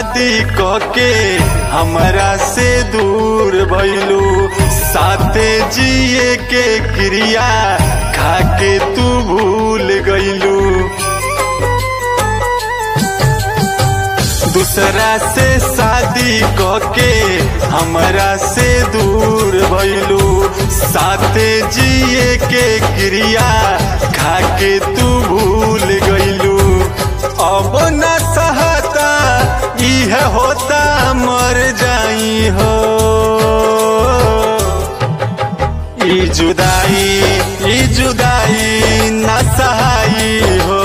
शादी कके हमरा से दूर भइलू साथे जिए के क्रिया खाके तू भूल गइलू दूसरा से शादी कके हमरा से दूर भइलू साथे जिए के क्रिया खाके तू भूल गइलू अब न सहता इह होता मर जाई हो ई जुदाई ई जुदाई न सहाई हो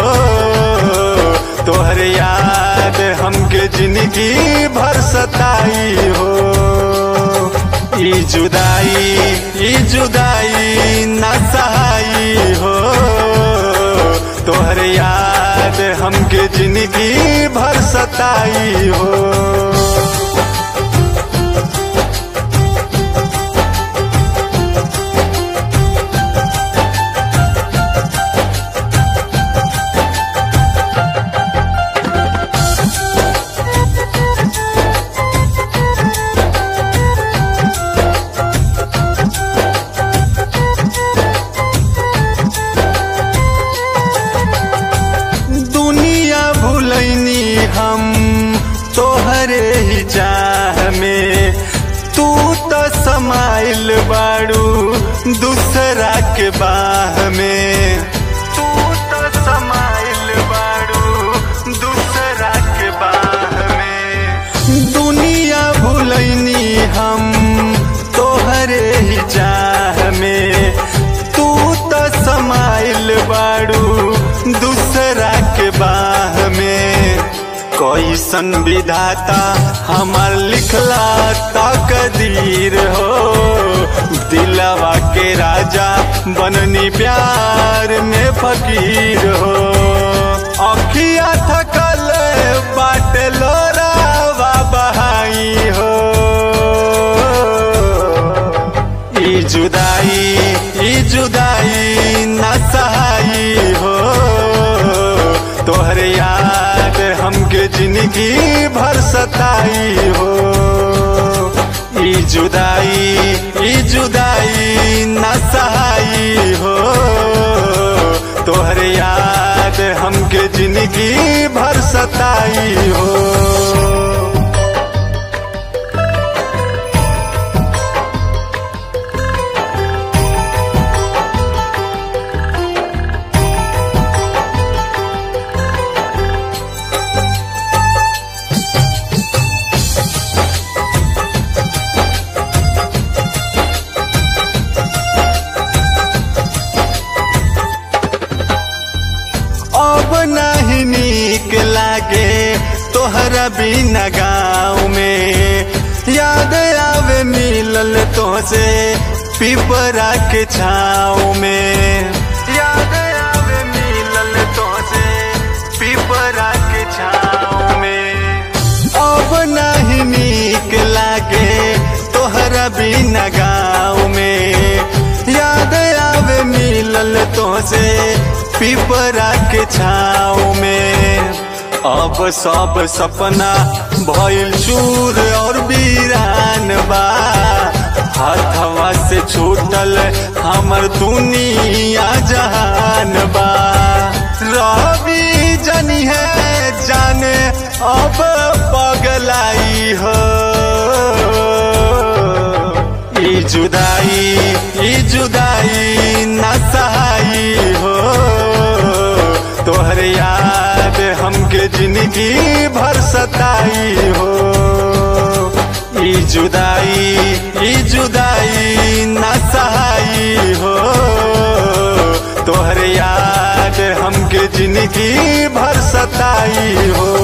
तोहर याद हमके जिंदगी भर सताई हो ई जुदाई ई जुदाई न सहाई हो तोहर याद हमके जिंदगी भर सताई हो दुनिया भूलैनी हम तोहरे ही चाह में तू तो समाइल बाड़ू दूसरा के बाह में तू तो समाइल बाड़ू दूसरा के बाह में दुनिया भूलैनी हम तोहरे ही चाह में तू तो समाइल बाड़ू दूसरा के बाह में कैसन विधाता हमार लिखला तकदीर हो दिलवा के राजा बननी प्यार में फकीर हो अखिया थकल बाट लोरावा बहाई हो ई जुदाई ई जुदाई न सहाई हो तोहर याद हमके जिंदगी भर सताई हो ई जुदाई ई जुदाई न सहाई हो तोहर याद हमके जिंदगी भर सताई हो अब नहीं नीक लागे तोहरा बिना गाँव में याद आवे मिलल तोसे पिपरा के छाँव में याद आवे मिलल तोसे पिपरा के छाँव में अब नहीं नीक लागे तोहरा बिना गाँव में याद आवे मिलल तोसे पिपरा के छाँव में अब सब सपना भइल चूर और वीरान बा हथवा से छूटल हमर दुनिया जहान बा रवि जनी है जाने अब पगलाई हो ई जुदाई ई जुदाई न सहाई हो तोहर याद हमके जिंदगी भर सताई हो ई जुदाई ई जुदाई न सहाई हो तोहर याद हमके जिंदगी भर सताई हो